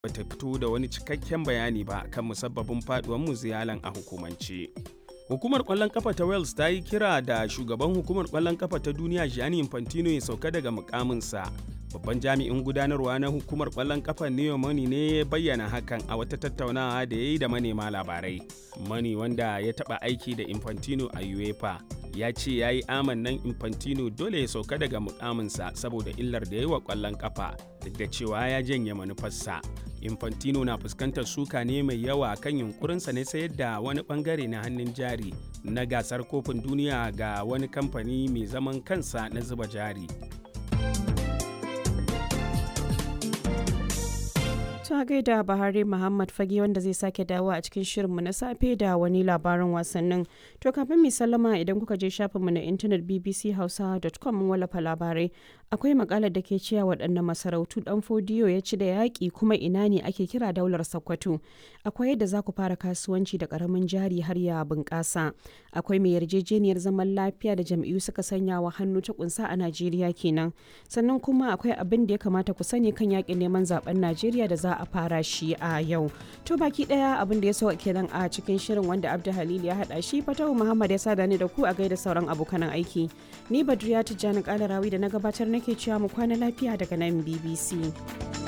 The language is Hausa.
bata fito da wani cikakken bayani ba kan musabbabin faduwar muziyalan a hukumance. Hukumar kwallon kafa ta Wales ta yi kira da shugaban hukumar kwallon kafa ta duniya Gianni Infantino ya sauka daga mukaminsa. Babban jami'in gudanarwa na hukumar kwallon kafa Neo Money ne ya bayyana hakan a wata tattaunawa da ya yi da manema labarai. Money wanda ya taɓa aiki da Infantino a UEFA ya ce ya yi amannan Infantino dole ya sauka daga mukaminsa saboda illar da ya yi wa kwallon kafa duk da cewa ya janye manufarsa. Infantino na fuskantar suka ne mai yawa kan yunkurinsa ne sayar da wani bangare na hannun jari na gasar kofin duniya ga wani kamfani mai zaman kansa na zuba jari. ta gaida Bahari Muhammad Fage wanda zai sake dawo a cikin shirinmu na safe da wani labarin wasannin. To kafin mai sallama idan kuka je shafinmu na intanet bbchausa.com mun wallafa labarai. Akwai makalar da ke cewa waɗannan masarautu ɗan fodiyo ya ci da yaƙi kuma ina ne ake kira daular Sokoto. Akwai yadda za ku fara kasuwanci da ƙaramin jari har ya bunƙasa. Akwai mai yarjejeniyar zaman lafiya da jam'iyyu suka sanya wa hannu ta kunsa a Najeriya kenan. Sannan kuma akwai abin da ya kamata ku sani kan yaƙin neman zaben Najeriya da za a fara shi a yau. To baki daya abin da ya so kenan a cikin shirin wanda Abdu Halil ya hada shi Fatahu Muhammad ya sada ni da ku a gaida sauran abokan aiki. Ni Badriya Tijjani Kalarawi da na gabatar nake cewa mu kwana lafiya daga nan BBC.